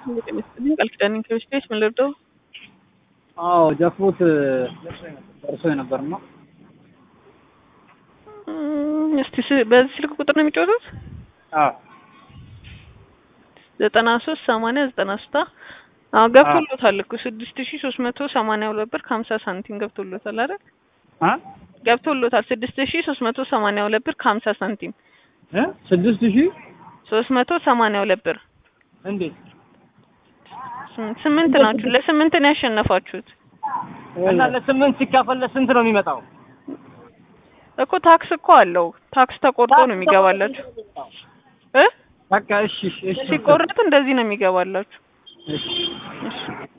ቃል ኪዳን ኢንክሪስቴች ምን ልርዳው? አዎ ጃክፖት ደርሶ የነበር ነው። እም፣ እስቲ ስ- በዚህ ስልክ ቁጥር ነው የሚጫወቱት? አዎ ዘጠና ሶስት ሰማንያ ዘጠና ሶስት አዎ ገብቶሎታል እኮ ስድስት ሺ ሶስት መቶ ሰማንያ ሁለት ብር ከሀምሳ ሳንቲም ገብቶሎታል አይደል? አ ገብቶሎታል ስድስት ሺ ሶስት መቶ ሰማንያ ሁለት ብር ከሀምሳ ሳንቲም እ ስድስት ሺህ ሶስት መቶ ሰማንያ ሁለት ብር እንዴት ስምንት ስምንት ናችሁ። ለስምንት ነው ያሸነፋችሁት እና ለስምንት ሲካፈል ለስንት ነው የሚመጣው? እኮ ታክስ እኮ አለው። ታክስ ተቆርጦ ነው የሚገባላችሁ እ በቃ እሺ እሺ እሺ ሲቆርጥ እንደዚህ ነው የሚገባላችሁ። እሺ እሺ